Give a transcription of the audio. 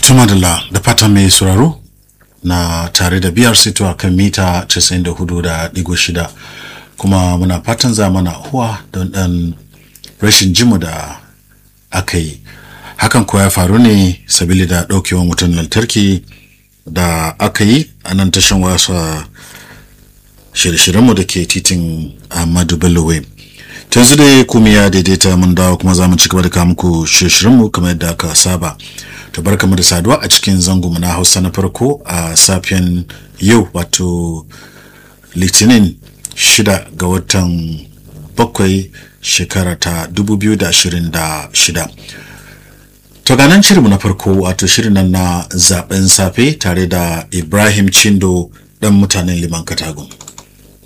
Tumadala da fatan mai sauraro na tare da biyar sito a kan mita 94.6 kuma muna fatan za mana huwa don ɗan rashin jimu da aka yi. Hakan kuwa ya faru ne sabili da ɗaukewar wutan lantarki da aka yi a nan tashan wasa shirye-shiryenmu da ke titin Ahmadu Bello Way. yanzu dai kuma ya daidaita mun dawo kuma za mu ci gaba da kawo muku shirye-shiryenmu kamar yadda aka saba. To barkamu da saduwa a cikin zango na Hausa na farko a safiyan yau wato Litinin shida ga watan bakwai shekara ta 2026. To ganan shirinmu na farko wato shirin nan na zaben safe tare da Ibrahim Chindo dan mutanen Liman Katagun.